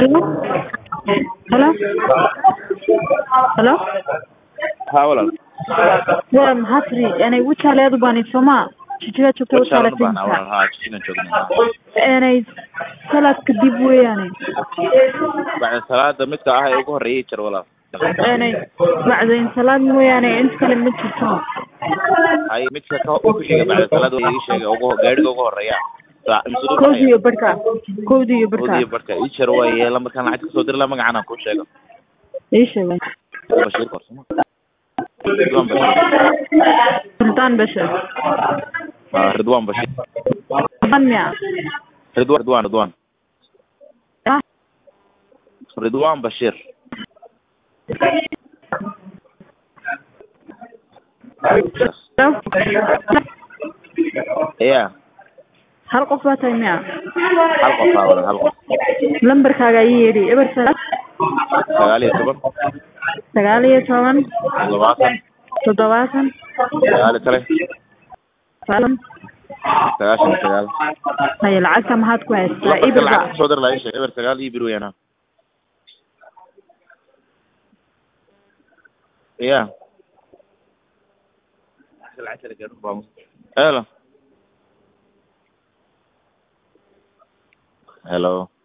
Hello? Hello? Hello? haa walaal Waa maxaa tiri inay wijaaleedu bani soma jijiga joogta wajaalan wijaale baan walaal haa jijigan joognaa inay salad kadib weeyaane bacda salaada midka ah ee ugu horeeyay jar walaal inay bacdayn salaad mooyaane inta kale ma jirto hay midka ka ku xiga bacda salaada waa ii sheegay ugu gaadhiga ugu horeeya Sa- imse dul kowdi baxaya? iyo barhka kowdi iyo barhka Oodiyo barka ii jar waaye lambarkaan lacag kasoo diri la magacaan aan kuu sheego ii sheegay bashiir korsamo ridwaan bashiir sultaan bashir Ah, ridwaan bashiir ban miya ridwaan ridwaan ridwaan Ah, ridwaan bashiir ya hal qof baa tahay miya hal qof haa walaal hal qof lambarkaaga ii yeedhi eber sagaal sagaal iyo toban sagaal iyo toban toddobaatan toddobaatan sagaal iyo kale sagaal sagaashan iyo sagaal haye lacagta maxaad ku haystaa lambarka ibir lacag ba kasoo dir laa ii sheeg eber sagaal iyo bir weeyaan ha ya hello hello